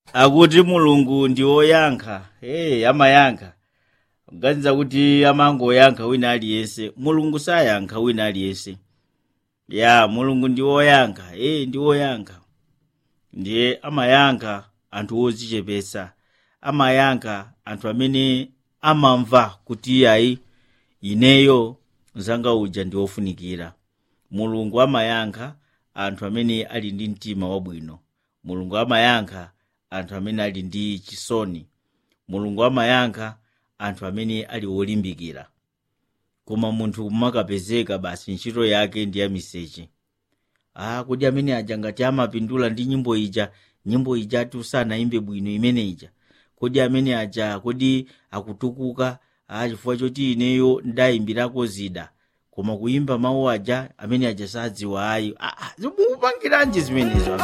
akuti mulungu ndi woyankha hey amayankha kuganiza kuti amangoyankha wina aliyense mulungu sayankha wina aliyense ya mulungu ndi woyankha hey ndi woyankha ndiye amayankha anthu odzichepetsa amayankha anthu amene amamva kuti iyayi ineyo mzanga uja ndi wofunikira mulungu amayankha anthu amene ali ndi mtima wabwino mulungu amayankha anthu amene ali ndi chisoni mulungu amayankha anthu amene ali wolimbikira koma munthu kumakapezeka basi ntchito yake ndi yamiseche ah kodi amene aja ngati amapindula ndi nyimbo ija nyimbo ija ati usanayimbe bwino imene ija kodi amene aja kodi akutukuka ah chifukwa choti ineyo ndayimbirako zida koma kuyimba mawu aja amene aja sadziwa ayi ah, ah, zikupangiranji zimenezo